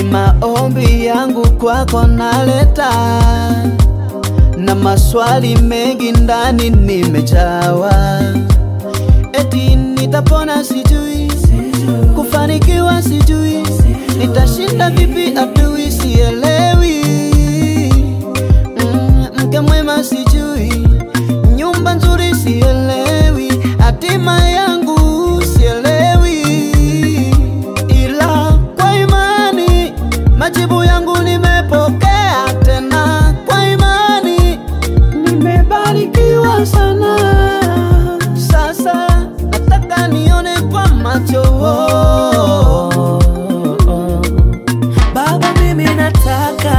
ni maombi yangu kwako naleta, na maswali mengi ndani nimejawa, eti nitapona sijui, kufanikiwa sijui, nitashinda vipi adui sielewi, mm, mke mwema sijui, nyumba nzuri sielewi, hatima yangu sielewi, ila kwa imani majibu yangu nimepokea, tena kwa imani nimebarikiwa sana. Sasa nataka nione kwa macho Baba, mimi nataka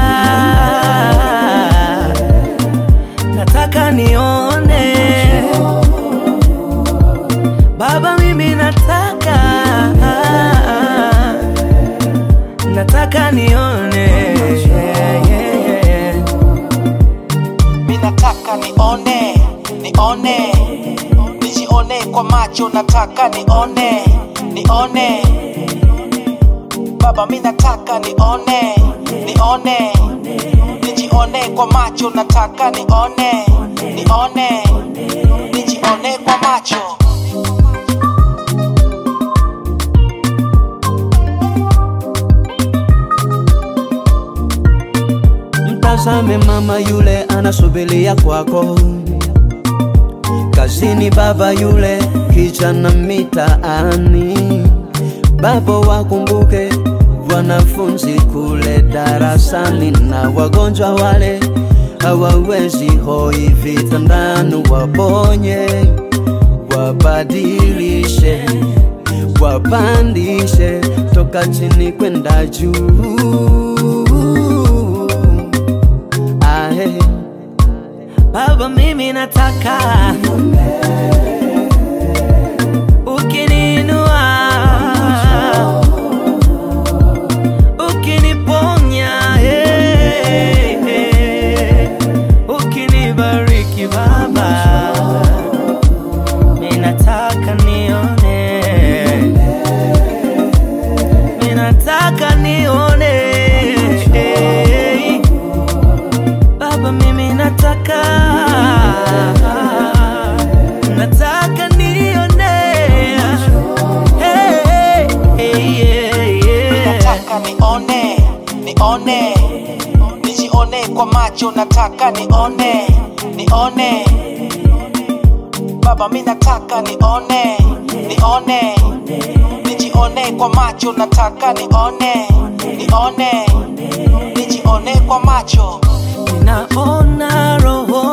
nataka nione Baba, mimi nataka nataka nione yeah, yeah, yeah. Mi nataka nione, nione, nijione kwa macho, nataka nione, nione. Baba, mi nataka nione, nione, nijione kwa macho, nataka nione, nione, nijione kwa macho. Mtazame mama yule anasubiria kwako, kazini baba yule kijana mitaani. Baba wakumbuke wanafunzi kule darasani, na wagonjwa wale hawawezi hoi vitandani, waponye, wabadilishe, wapandishe toka chini kwenda juu. Ahe. Baba, mimi nataka ukininua, ukiniponya, eh, eh, ukinibariki Baba, mimi nataka nione, mimi nataka nione eh, Baba mimi nataka nataka nione hey, hey, yeah, yeah. nataka nione, nione, nijione kwa macho, nataka nione, nione. Baba, mi nataka nione, nione, nijione kwa macho, nataka nione, nione, nijione kwa macho. Ninaona roho